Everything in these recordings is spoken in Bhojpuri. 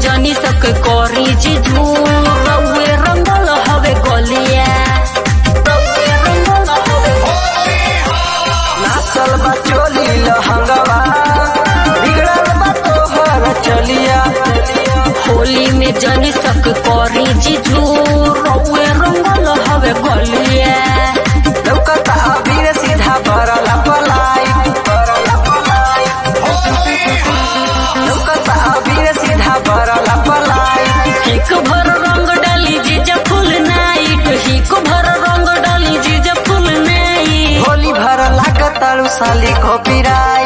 जनी सक करी जीजू रउए रंगल हवे गलिया रउए रंगल हवे नाचल बा चोली लहंगवा बिगड़ल बा तोहर चलिया होली में जनी सक करी जीजू रउए रंगल हवे गलिया लौकता अबीर सीधा बरल पलाई बरल पलाई लौकता अबीर सीधा बरल पलाई हिक भर रंग डाली जीजा फुल नाइट हिक भर रंग डाली जीजा फुल नाइट होली भर लागताड़ू साली को पिराई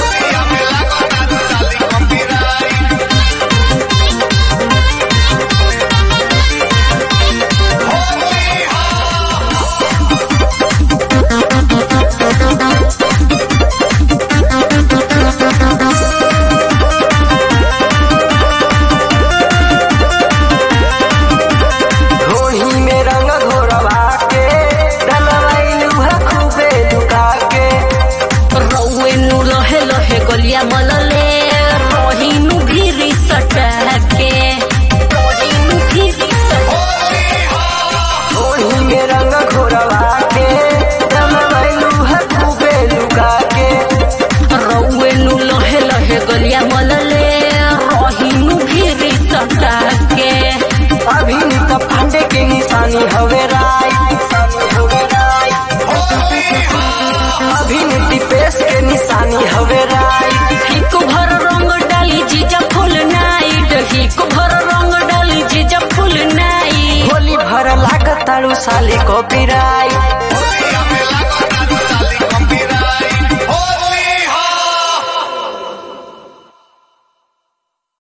घोड़ी में रंग घोरवा के डलवाइलू है खूबे लुका के रउए नु लहे लहे गलिया मलले रहीनु भीरी सटा के रहीनु भीरी सटा घोड़ी में रंग घोरवा के डलवाइलू है खूबे लुका के रउए नु लहे लहे गलिया मलले रहीनु भीरी सटा के अभिनीत पांडे के निशानी हवे राय हवे राय अभिनीति पेश के निशानी हवे राय हिक भर रंग डाली जीजा फुल नाइट हिक भर रंग डाली जीजा फुल नाइट होली भर लागताड़ू साली को पिराई